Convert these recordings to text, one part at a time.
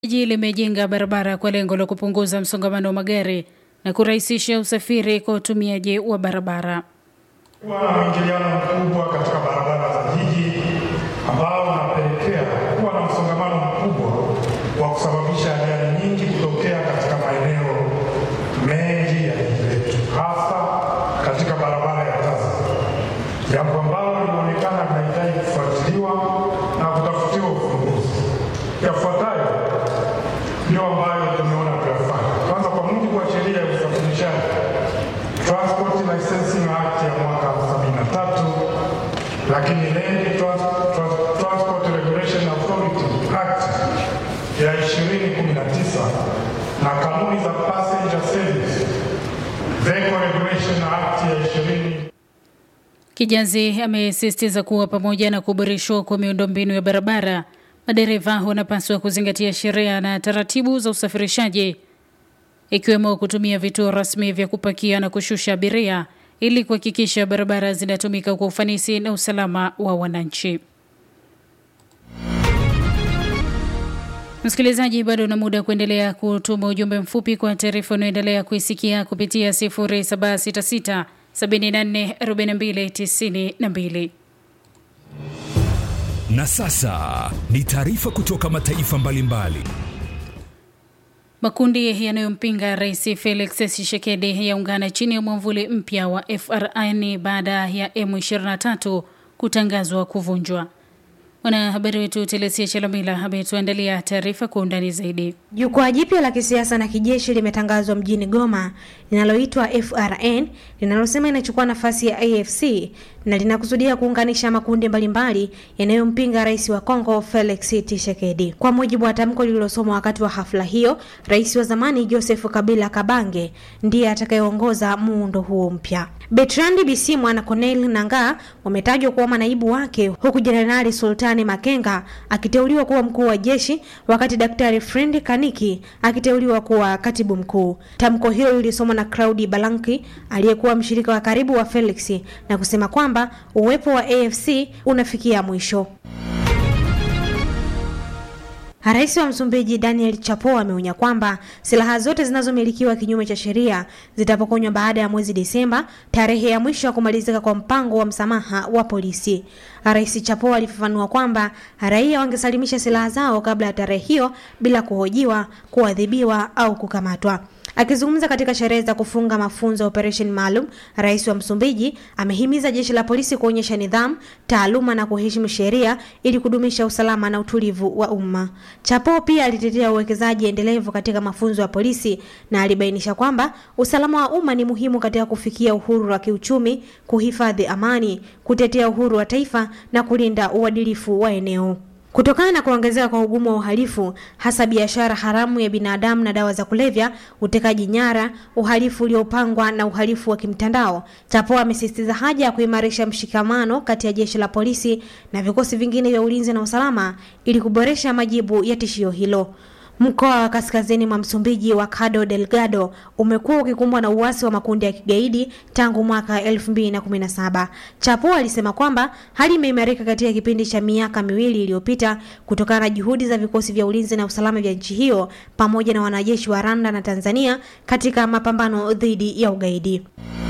Jiji limejenga barabara kwa lengo la kupunguza msongamano wa magari na kurahisisha usafiri kwa utumiaji wa barabara. kuwa na mwingiliano mkubwa katika barabara za jiji ambao unapelekea kuwa na msongamano mkubwa wa kusababisha ajali nyingi kutokea katika maeneo mengi ya jiji letu, hasa katika barabara ya Tazara, jambo ambalo linaonekana linahitaji kufuatiliwa na kutafutiwa ufumbuzi. Yafuatayo ndio ambayo tumeona kuyafanya. Kwanza, kwa mujibu wa sheria ya usafirishaji Transport Licensing Act ya mwaka 73 lakini Land Trans Trans Transport Regulation Authority Act ya 2019 na kanuni za Passenger Service Vehicle Regulation Act ya 20 Kijazi amesisitiza kuwa pamoja na kuboreshwa kwa miundombinu ya barabara, madereva wanapaswa kuzingatia sheria na taratibu za usafirishaji ikiwemo kutumia vituo rasmi vya kupakia na kushusha abiria ili kuhakikisha barabara zinatumika kwa ufanisi na usalama wa wananchi. Msikilizaji, bado una muda kuendelea kutuma ujumbe mfupi kwa taarifa unaoendelea kuisikia kupitia 0766 74 42 92. Na sasa ni taarifa kutoka mataifa mbalimbali. Makundi yanayompinga Rais Felix Tshisekedi yaungana chini ya mwamvuli mpya wa FRN baada ya M23 kutangazwa kuvunjwa. Mwanahabari wetu Telesia Chalamila ametuandalia taarifa kwa undani zaidi. Jukwaa jipya la kisiasa na kijeshi limetangazwa mjini Goma linaloitwa FRN linalosema inachukua nafasi ya AFC na linakusudia kuunganisha makundi mbalimbali yanayompinga rais wa Kongo Felix Tshisekedi. Kwa mujibu wa tamko lililosomwa wakati wa hafla hiyo, rais wa zamani Joseph Kabila Kabange ndiye atakayeongoza muundo huo mpya. Bertrand Bisimwa na Corneille Nangaa wametajwa kuwa manaibu wake, huku Jenerali Sultani Makenga akiteuliwa kuwa mkuu wa jeshi, wakati Daktari Friend Kaniki akiteuliwa kuwa katibu mkuu. Tamko hilo lilisomwa na Claudi Balanki aliyekuwa mshirika wa karibu wa Felix na kusema kwamba uwepo wa AFC unafikia mwisho. Rais wa Msumbiji Daniel Chapo ameonya kwamba silaha zote zinazomilikiwa kinyume cha sheria zitapokonywa baada ya mwezi Desemba, tarehe ya mwisho ya kumalizika kwa mpango wa msamaha wa polisi. Rais Chapo alifafanua kwamba raia wangesalimisha silaha zao kabla ya tarehe hiyo bila kuhojiwa, kuadhibiwa au kukamatwa. Akizungumza katika sherehe za kufunga mafunzo ya operesheni maalum, rais wa Msumbiji amehimiza jeshi la polisi kuonyesha nidhamu, taaluma na kuheshimu sheria ili kudumisha usalama na utulivu wa umma. Chapo pia alitetea uwekezaji endelevu katika mafunzo ya polisi na alibainisha kwamba usalama wa umma ni muhimu katika kufikia uhuru wa kiuchumi, kuhifadhi amani, kutetea uhuru wa taifa na kulinda uadilifu wa eneo. Kutokana na kuongezeka kwa ugumu wa uhalifu hasa biashara haramu ya binadamu na dawa za kulevya, utekaji nyara, uhalifu uliopangwa na uhalifu wa kimtandao, Chapo amesisitiza haja ya kuimarisha mshikamano kati ya jeshi la polisi na vikosi vingine vya ulinzi na usalama ili kuboresha majibu ya tishio hilo. Mkoa wa kaskazini mwa Msumbiji wa Cabo Delgado umekuwa ukikumbwa na uasi wa makundi ya kigaidi tangu mwaka 2017. Chapo alisema kwamba hali imeimarika katika kipindi cha miaka miwili iliyopita kutokana na juhudi za vikosi vya ulinzi na usalama vya nchi hiyo pamoja na wanajeshi wa Rwanda na Tanzania katika mapambano dhidi ya ugaidi.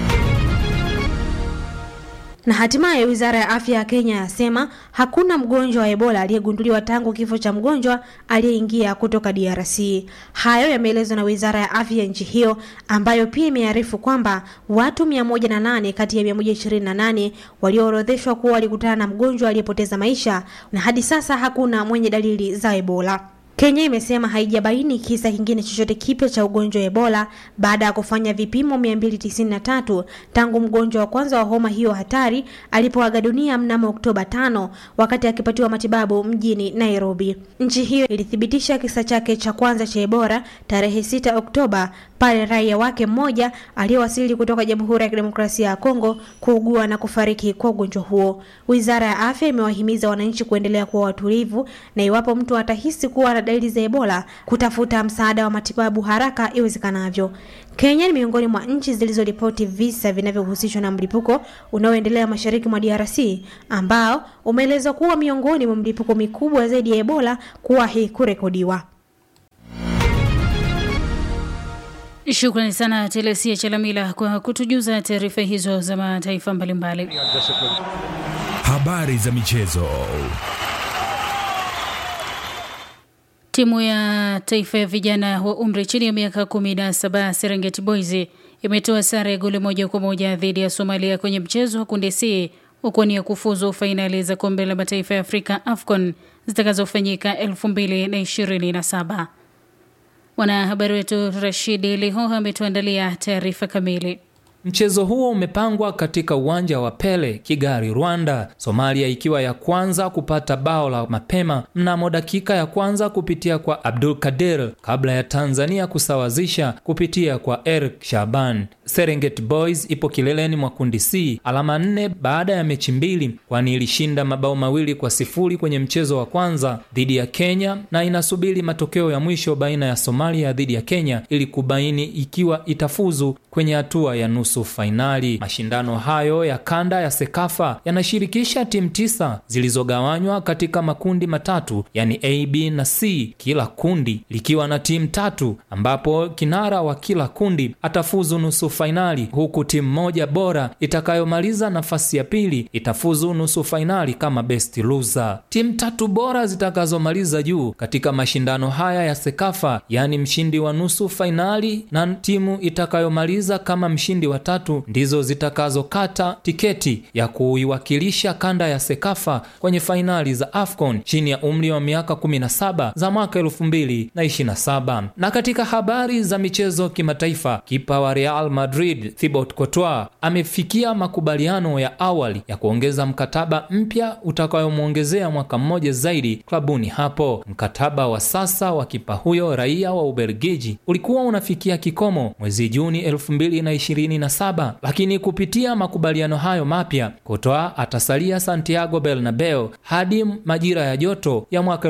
Na hatimaye wizara ya afya ya Kenya yasema hakuna mgonjwa wa Ebola aliyegunduliwa tangu kifo cha mgonjwa aliyeingia kutoka DRC. Hayo yameelezwa na wizara ya afya ya nchi hiyo ambayo pia imearifu kwamba watu 108 kati ya 128 walioorodheshwa kuwa walikutana na mgonjwa aliyepoteza maisha na hadi sasa hakuna mwenye dalili za Ebola. Kenya imesema haijabaini kisa kingine chochote kipya cha ugonjwa wa Ebola baada ya kufanya vipimo 293 tangu mgonjwa wa kwanza wa homa hiyo hatari alipoaga dunia mnamo Oktoba 5 wakati akipatiwa matibabu mjini Nairobi. Nchi hiyo ilithibitisha kisa chake cha kwanza cha Ebola tarehe 6 Oktoba pale raia wake mmoja aliyewasili kutoka Jamhuri ya Kidemokrasia ya Kongo kuugua na kufariki kwa ugonjwa huo. Wizara ya Afya imewahimiza wananchi kuendelea kuwa watulivu na iwapo mtu atahisi kuwa na dalili za Ebola kutafuta msaada wa matibabu haraka iwezekanavyo. Kenya ni miongoni mwa nchi zilizoripoti visa vinavyohusishwa na mlipuko unaoendelea mashariki mwa DRC ambao umeelezwa kuwa miongoni mwa mlipuko mikubwa zaidi ya Ebola kuwahi kurekodiwa. Shukrani sana Telesia Chalamila kwa kutujuza taarifa hizo za mataifa mbalimbali. Habari za michezo. Timu ya taifa ya vijana wa umri chini ya miaka kumi na saba Serengeti Boys imetoa sare ya goli moja kwa moja dhidi ya Somalia kwenye mchezo wa kundi C huku ni ya kufuzu fainali za kombe la mataifa ya Afrika AFCON zitakazofanyika 2027. Mwanahabari wetu Rashidi Lihoha ametuandalia taarifa kamili. Mchezo huo umepangwa katika uwanja wa Pele, Kigali, Rwanda, Somalia ikiwa ya kwanza kupata bao la mapema mnamo dakika ya kwanza kupitia kwa Abdul Kadir kabla ya Tanzania kusawazisha kupitia kwa Eric Shaban. Serengeti Boys ipo kileleni mwa kundi C alama nne baada ya mechi mbili, kwani ilishinda mabao mawili kwa sifuri kwenye mchezo wa kwanza dhidi ya Kenya na inasubiri matokeo ya mwisho baina ya Somalia dhidi ya Kenya ili kubaini ikiwa itafuzu kwenye hatua ya nusu fainali. Mashindano hayo ya kanda ya Sekafa yanashirikisha timu tisa zilizogawanywa katika makundi matatu, yani A, B na C, kila kundi likiwa na timu tatu, ambapo kinara wa kila kundi atafuzu nusu fainali, huku timu moja bora itakayomaliza nafasi ya pili itafuzu nusu fainali kama best loser. Timu tatu bora zitakazomaliza juu katika mashindano haya ya Sekafa, yani mshindi wa nusu fainali na timu itakayomaliza kama mshindi wa tatu ndizo zitakazokata tiketi ya kuiwakilisha kanda ya Sekafa kwenye fainali za AFCON chini ya umri wa miaka 17 za mwaka 2027. Na katika habari za michezo kimataifa, kipa wa Real Madrid Thibaut Courtois amefikia makubaliano ya awali ya kuongeza mkataba mpya utakayomwongezea mwaka mmoja zaidi klabuni hapo. Mkataba wa sasa wa kipa huyo raia wa Ubelgiji ulikuwa unafikia kikomo mwezi Juni 2027, lakini kupitia makubaliano hayo mapya Courtois atasalia Santiago Bernabeu hadi majira ya joto ya mwaka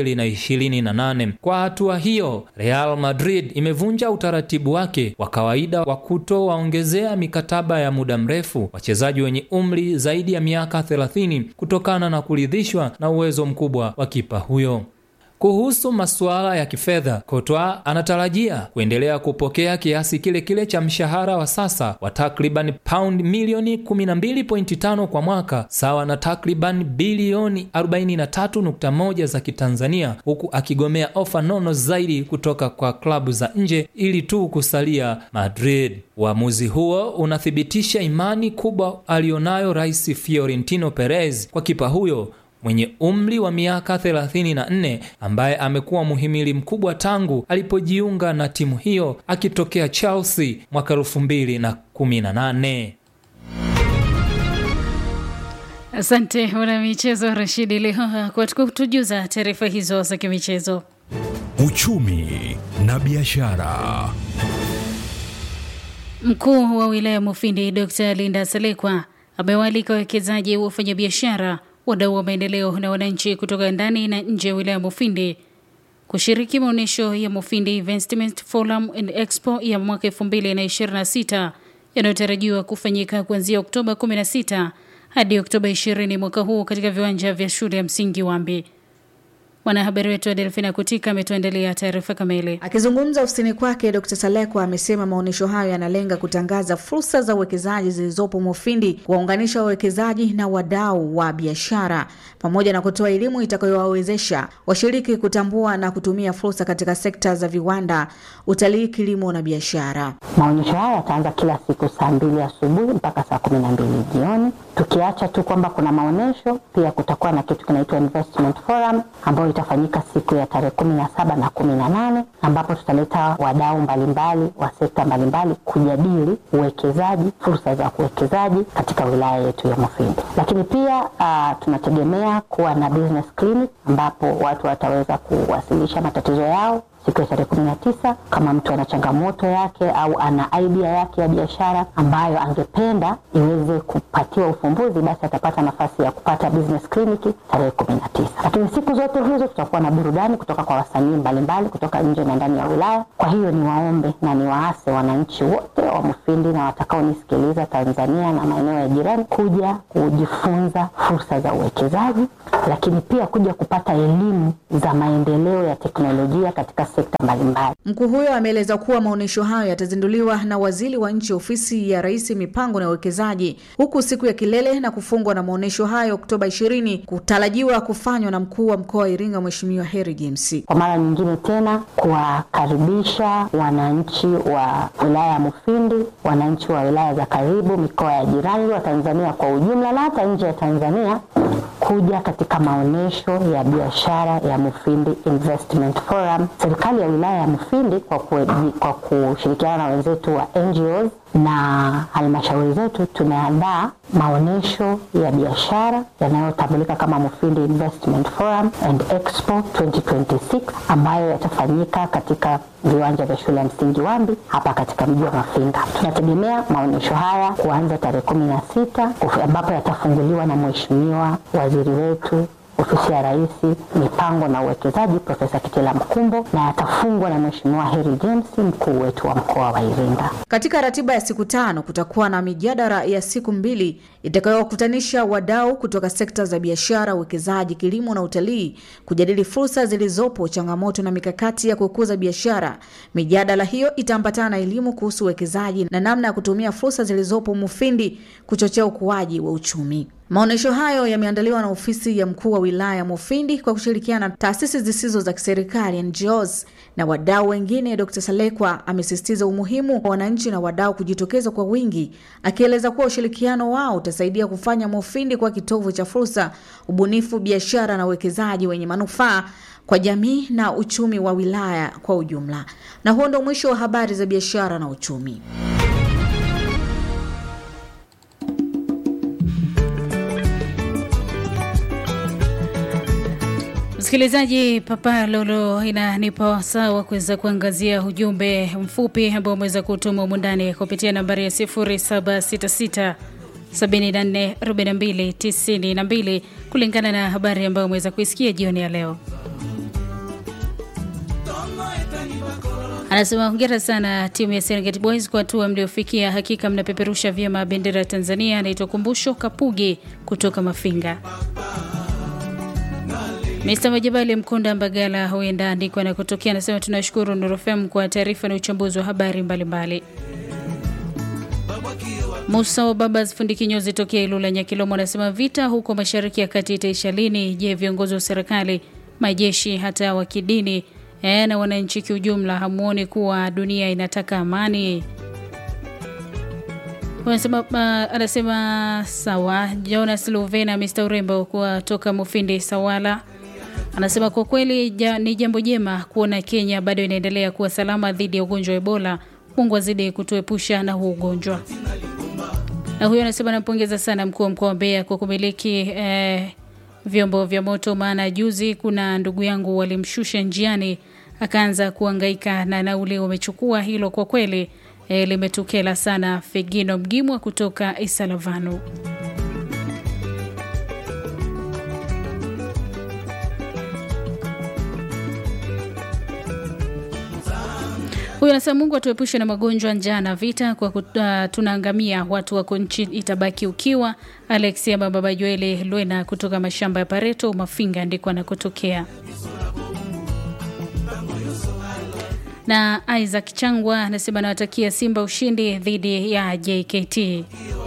2028. Kwa hatua hiyo, Real Madrid imevunja utaratibu wake wa kawaida wa kutowaongezea mikataba ya muda mrefu wachezaji wenye umri zaidi ya miaka 30 kutokana na kuridhishwa na uwezo mkubwa wa kipa huyo. Kuhusu masuala ya kifedha, Courtois anatarajia kuendelea kupokea kiasi kile kile cha mshahara wa sasa wa takriban paundi milioni 12.5 kwa mwaka, sawa na takriban bilioni 43.1 za Kitanzania, huku akigomea ofa nono zaidi kutoka kwa klabu za nje ili tu kusalia Madrid. Uamuzi huo unathibitisha imani kubwa aliyonayo Rais Fiorentino Perez kwa kipa huyo mwenye umri wa miaka 34 ambaye amekuwa muhimili mkubwa tangu alipojiunga na timu hiyo akitokea Chelsea mwaka 2018. Asante mwana michezo Rashidi Lihoha kwa kutujuza taarifa hizo za kimichezo. Uchumi na biashara. Mkuu wa wilaya Mufindi Dr. Linda Salekwa amewaalika wawekezaji, wafanyabiashara, wadau wa maendeleo na wananchi kutoka ndani na nje ya wilaya Mufindi kushiriki maonyesho ya Mufindi Investment Forum and Expo ya mwaka 2026 yanayotarajiwa kufanyika kuanzia Oktoba 16 hadi Oktoba 20 mwaka huu katika viwanja vya shule ya msingi Wambi. Mwanahabari wetu Adelfina Kutika ametuandalia taarifa kamili. Akizungumza ofisini kwake, Dr. Salekwa amesema maonyesho hayo yanalenga kutangaza fursa za uwekezaji zilizopo Mufindi, kuwaunganisha wawekezaji na wadau wa biashara, pamoja na kutoa elimu itakayowawezesha washiriki kutambua na kutumia fursa katika sekta za viwanda, utalii, kilimo na biashara. Maonyesho haya yataanza kila siku saa mbili asubuhi mpaka saa kumi na mbili jioni. Tukiacha tu kwamba kuna maonyesho, pia kutakuwa na kitu kinaitwa investment forum ambayo itafanyika siku ya tarehe kumi na saba na kumi na nane ambapo tutaleta wadau mbalimbali wa sekta mbalimbali kujadili uwekezaji, fursa za uwekezaji katika wilaya yetu ya Mufindi. Lakini pia uh, tunategemea kuwa na business clinic ambapo watu wataweza kuwasilisha matatizo yao siku ya tarehe kumi na tisa kama mtu ana changamoto yake au ana idea yake ya biashara ambayo angependa iweze kupatiwa ufumbuzi, basi atapata nafasi ya kupata business clinic tarehe kumi na tisa. Lakini siku zote hizo tutakuwa na burudani kutoka kwa wasanii mbalimbali kutoka nje na ndani ya wilaya. Kwa hiyo niwaombe na niwaase wananchi wote wa Mufindi na watakaonisikiliza Tanzania na maeneo ya jirani kuja kujifunza fursa za uwekezaji, lakini pia kuja kupata elimu za maendeleo ya teknolojia katika sekta mbalimbali. Mkuu huyo ameeleza kuwa maonyesho hayo yatazinduliwa na waziri wa nchi ofisi ya rais mipango na uwekezaji, huku siku ya kilele na kufungwa na maonyesho hayo Oktoba 20 kutarajiwa kufanywa na mkuu wa mkoa wa Iringa Mheshimiwa Heri James. Kwa mara nyingine tena kuwakaribisha wananchi wa wilaya ya Mufindi, wananchi wa wilaya za karibu, mikoa ya jirani wa Tanzania kwa ujumla na hata nje ya Tanzania kuja katika maonyesho ya biashara ya Mufindi Investment Forum. Serikali ya wilaya ya Mufindi kwa, kue, kwa kushirikiana na wenzetu wa NGOs na halmashauri zetu tumeandaa maonyesho ya biashara yanayotambulika kama Mufindi Investment Forum and Expo 2026 ambayo yatafanyika katika viwanja vya shule ya msingi Wambi hapa katika mji wa Mafinga. Tunategemea maonyesho haya kuanza tarehe kumi na sita ambapo yatafunguliwa na Mheshimiwa waziri wetu ofisi ya Rais mipango na uwekezaji Profesa Kitila Mkumbo na yatafungwa na Mheshimiwa Heri James mkuu wetu wa mkoa wa Iringa. Katika ratiba ya siku tano kutakuwa na mijadala ya siku mbili itakayowakutanisha wadau kutoka sekta za biashara, uwekezaji, kilimo na utalii kujadili fursa zilizopo, changamoto na mikakati ya kukuza biashara. Mijadala hiyo itaambatana na elimu kuhusu uwekezaji na namna ya kutumia fursa zilizopo Mufindi kuchochea ukuaji wa uchumi. Maonyesho hayo yameandaliwa na ofisi ya mkuu wa wilaya Mufindi kwa kushirikiana na taasisi zisizo za kiserikali NGOs na wadau wengine. Dr. Salekwa amesisitiza umuhimu wa wananchi na wadau kujitokeza kwa wingi, akieleza kuwa ushirikiano wao utasaidia kufanya Mufindi kwa kitovu cha fursa, ubunifu, biashara na uwekezaji wenye manufaa kwa jamii na uchumi wa wilaya kwa ujumla. Na huo ndio mwisho wa habari za biashara na uchumi. Msikilizaji, Papa Lolo inanipa wasaa wa kuweza kuangazia ujumbe mfupi ambao umeweza kutuma humu ndani kupitia nambari ya 0766 744292 kulingana na habari ambayo umeweza kuisikia jioni ya leo. Anasema hongera sana timu ya Serengeti Boys kwa hatua mliofikia, hakika mnapeperusha vyema bendera ya Tanzania. Anaitwa Kumbusho Kapugi kutoka Mafinga. Mr. Majabali Mkunda Mbagala huenda andiko na kutokea, anasema tunashukuru Nuru FM kwa taarifa na uchambuzi wa habari mbalimbali. Musa wa Babas fundi kinyozi tokea Ilula Nyakilomo anasema vita huko mashariki ya kati itaisha lini? Je, viongozi wa serikali, majeshi, hata wa kidini e, na wananchi kiujumla hamuoni kuwa dunia inataka amani? Anasema, uh, anasema sawa. Jonas Luvena Mr. Urembo kutoka Mufindi Sawala anasema kwa kweli ja, ni jambo jema kuona Kenya bado inaendelea kuwa salama dhidi ya ugonjwa wa Ebola. Mungu azidi kutuepusha na huu ugonjwa. Na huyo anasema nampongeza sana mkuu wa mkoa wa Mbeya kwa kumiliki eh, vyombo vya moto, maana juzi kuna ndugu yangu walimshusha njiani akaanza kuangaika na nauli wamechukua. Hilo kwa kweli eh, limetukela sana. Fegino Mgimwa kutoka Isalavanu. Huyu anasema Mungu atuepushe na magonjwa, njaa na vita, kwa uh, tunaangamia, watu wako nchi itabaki ukiwa. Alexia Baba Joeli Lwena kutoka mashamba ya Pareto Mafinga ndiko anakotokea. Na Isaac Changwa anasema anawatakia Simba ushindi dhidi ya JKT.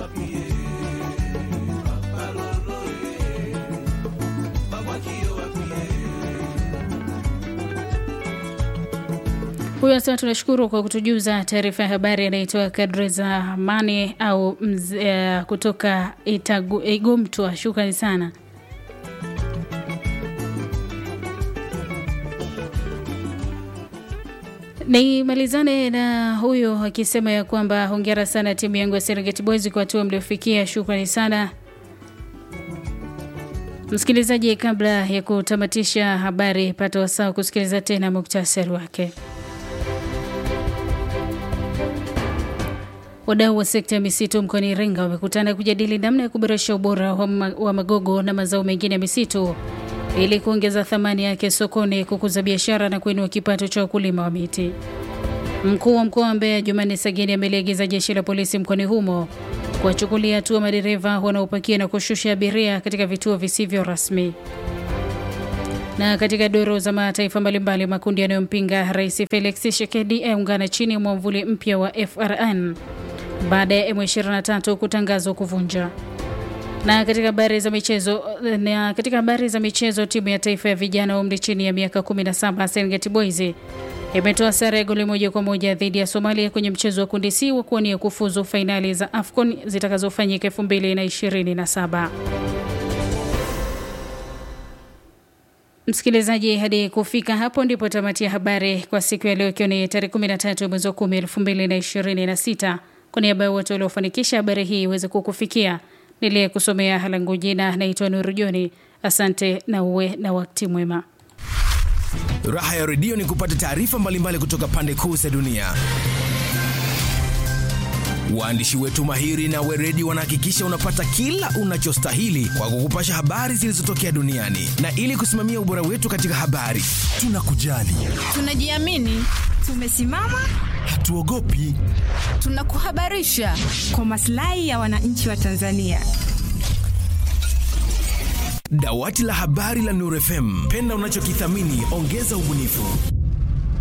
Huyu anasema tunashukuru kwa kutujuza taarifa ya habari anaitoa kadri za amani au mze, uh, kutoka Itagu, Igumtwa. Shukrani sana. Nimalizane na huyu akisema ya kwamba hongera sana timu yangu ya Serengeti Boys kwa hatua mliofikia. Shukrani sana msikilizaji. Kabla ya kutamatisha habari, pata wasaa kusikiliza tena muktasari wake. Wadau wa sekta ya misitu mkoani Iringa wamekutana kujadili namna ya kuboresha ubora wa magogo na mazao mengine ya misitu ili kuongeza thamani yake sokoni, kukuza biashara na kuinua kipato cha wakulima wa miti. Mkuu wa mkoa wa Mbeya Jumanne Sageni ameliagiza jeshi la polisi mkoani humo kuwachukulia hatua madereva wanaopakia na kushusha abiria katika vituo visivyo rasmi. Na katika doro za mataifa mbalimbali, makundi yanayompinga Rais Felix Tshisekedi yaungana chini ya mwamvuli mpya wa FRN baada ya M23 kutangazwa kuvunja. Na katika habari za michezo, na katika habari za michezo, timu ya taifa ya vijana wa umri chini ya miaka 17 Serengeti Boys imetoa sare ya goli moja kwa moja dhidi ya Somalia kwenye mchezo wa kundi C wa kuwania kufuzu fainali za AFCON zitakazofanyika 2027. Msikilizaji, hadi kufika hapo ndipo tamati ya habari kwa siku ya leo, ikiwa ni tarehe 13 mwezi wa 10 2026. Kwa niaba ya wote waliofanikisha habari hii iweze kukufikia, niliyekusomea halangu jina naitwa Nuru Joni. Asante na uwe na wakati mwema. Raha ya redio ni kupata taarifa mbalimbali kutoka pande kuu za dunia. Waandishi wetu mahiri na weredi wanahakikisha unapata kila unachostahili kwa kukupasha habari zilizotokea duniani, na ili kusimamia ubora wetu katika habari, tunakujali, tunajiamini, tumesimama, hatuogopi, tunakuhabarisha kwa maslahi ya wananchi wa Tanzania. Dawati la habari la Nuru FM, penda unachokithamini, ongeza ubunifu.